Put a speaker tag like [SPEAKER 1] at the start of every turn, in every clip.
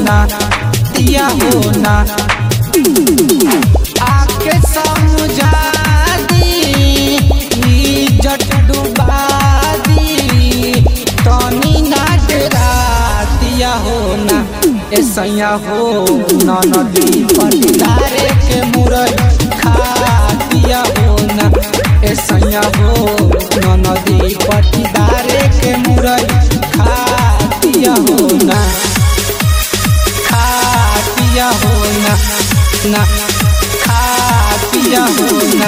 [SPEAKER 1] ना दिया हो ना आके समझा दी इज्जत डुबा दी तनी ना डरा दिया हो ना ऐसैया हो नदी पटिदारे के मुरई खा दिया हो ना ऐसैया हो नदी पटिदारे के मुरई खा दिया हो ना खा दिया हो ना ना खा दिया हो ना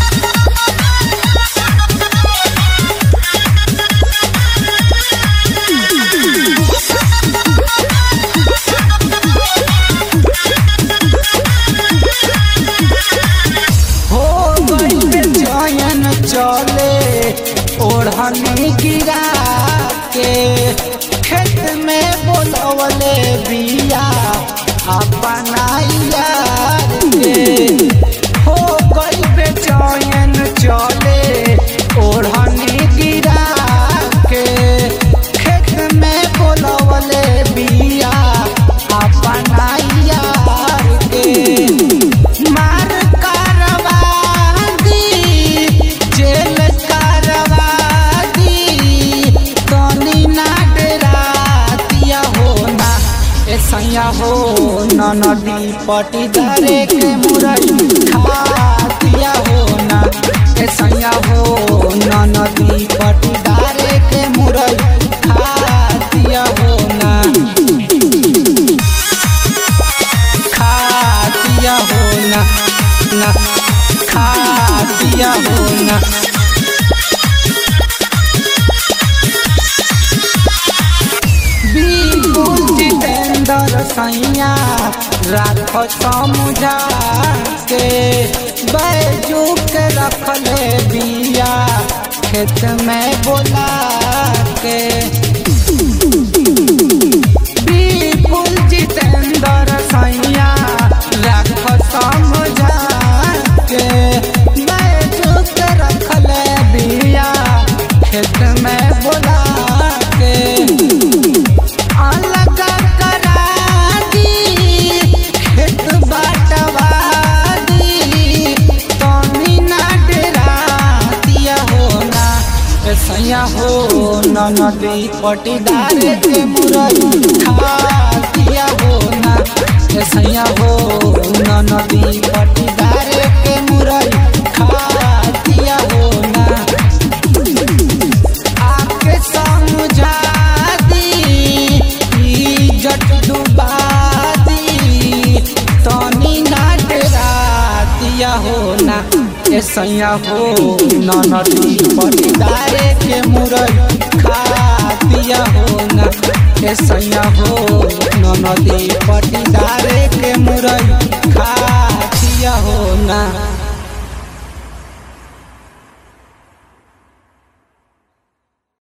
[SPEAKER 1] हो गई चयन चले ओढ़नी गिरा के खेत में बोलवले बिया अपना यार के हो गई बेचैन चले ओढ़नी गिरा के खेत में बोलवले बिया अपना यार के मार करवा दी जेल करवा दी तनी ना डरा दिया हो ना ऐसैया हो नदी पटीदारे के मुरई खा दिया हो ना ऐसैया हो नदी पटीदारे के मुरई खा दिया हो ना खा दिया हो ना ना खा दिया हो ना बिल्कुल जितेंद्र सैया राख समझा के बैजू के रखले बिया खेत में बोला के बिल्कुल जितेंद्र सैया राख समझा के बैजू के रखले बिया खेत में बोला के अलग करा दी खेत बाटवा दी तनी ना डरा दिया हो ना सैया हो नदी पटीदार के मुरई खा दिया हो ना सैया हो नदी पटीदार के मुरई खा दिया हो ना आके समझा दी इज्जत डुबा दी तनी ना डरा दिया हो ना ऐसैया हो नदी पटीदारे के मुरई खा दिया हो ना ऐसैया हो नदी पटीदारे के मुरई